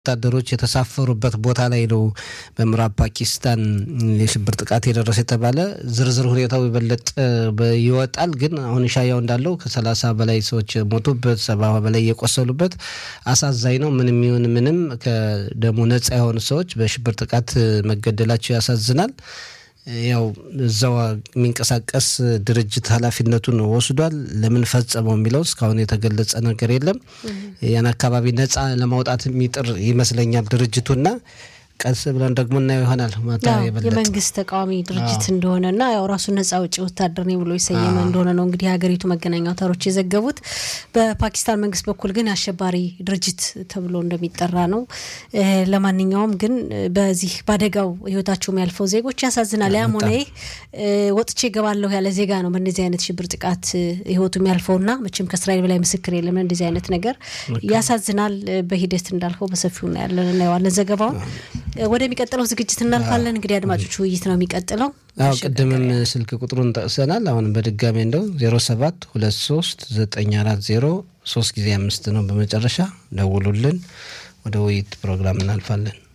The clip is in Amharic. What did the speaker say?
ወታደሮች የተሳፈሩበት ቦታ ላይ ነው በምዕራብ ፓኪስታን የሽብር ጥቃት የደረሰ የተባለ ዝርዝር ሁኔታው የበለጠ ይወጣል። ግን አሁን ሻያው እንዳለው ከሰላሳ በላይ ሰዎች ሞቱበት፣ ሰባ በላይ የቆሰሉበት አሳዛኝ ነው። ምንም ይሁን ምንም ከደሞ ነጻ የሆኑ ሰዎች በሽብር ጥቃት መገደላቸው ያሳዝናል። ያው እዛው የሚንቀሳቀስ ድርጅት ኃላፊነቱን ወስዷል። ለምን ፈጸመው የሚለው እስካሁን የተገለጸ ነገር የለም። ያን አካባቢ ነጻ ለማውጣት የሚጥር ይመስለኛል ድርጅቱና ቀስ ብለን ደግሞ እናየው ይሆናል። ማታ የበለጠ የመንግስት ተቃዋሚ ድርጅት እንደሆነና ያው ራሱን ነጻ አውጪ ወታደር ነኝ ብሎ የሰየመ እንደሆነ ነው እንግዲህ የሀገሪቱ መገናኛ አውታሮች የዘገቡት። በፓኪስታን መንግስት በኩል ግን አሸባሪ ድርጅት ተብሎ እንደሚጠራ ነው። ለማንኛውም ግን በዚህ በአደጋው ህይወታቸው የሚያልፈው ዜጎች ያሳዝናል። ያም ሆነ ይህ ወጥቼ እገባለሁ ያለ ዜጋ ነው በእነዚህ አይነት ሽብር ጥቃት ህይወቱ የሚያልፈውና መቼም ከእስራኤል በላይ ምስክር የለም። እንደዚህ አይነት ነገር ያሳዝናል። በሂደት እንዳልከው በሰፊው እናያለን እናየዋለን ዘገባውን ወደሚቀጥለው ዝግጅት እናልፋለን። እንግዲህ አድማጮች ውይይት ነው የሚቀጥለው። አዎ ቅድምም ስልክ ቁጥሩን ጠቅሰናል። አሁን በድጋሚ እንደው ዜሮ ሰባት ሁለት ሶስት ዘጠኝ አራት ዜሮ ሶስት ጊዜ አምስት ነው በመጨረሻ ደውሉልን። ወደ ውይይት ፕሮግራም እናልፋለን።